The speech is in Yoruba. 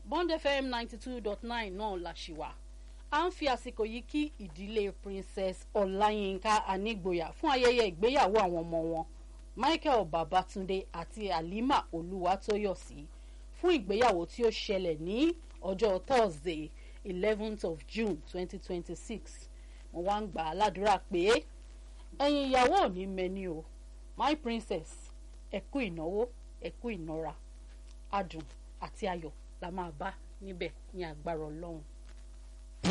bond fm ninety two dot nine náà la ṣì wà à ń fi àsìkò yìí kí ìdílé princess ọláyínká anígboyà fún ayẹyẹ ìgbéyàwó àwọn ọmọ wọn michael babatunde àti halima olúwatóyọ̀sí fún ìgbéyàwó tí ó ṣẹlẹ̀ ní ọjọ́ thursday eleventh of june twenty twenty six mo wá ń gbà á ládùúrà pé ẹ̀yin ìyàwó ò ní mẹ́ni o my princess ẹ kú ìnáwó ẹ kú ìnara adùn àti ayọ̀ la máa bá níbẹ̀ ní agbára ọlọ́run.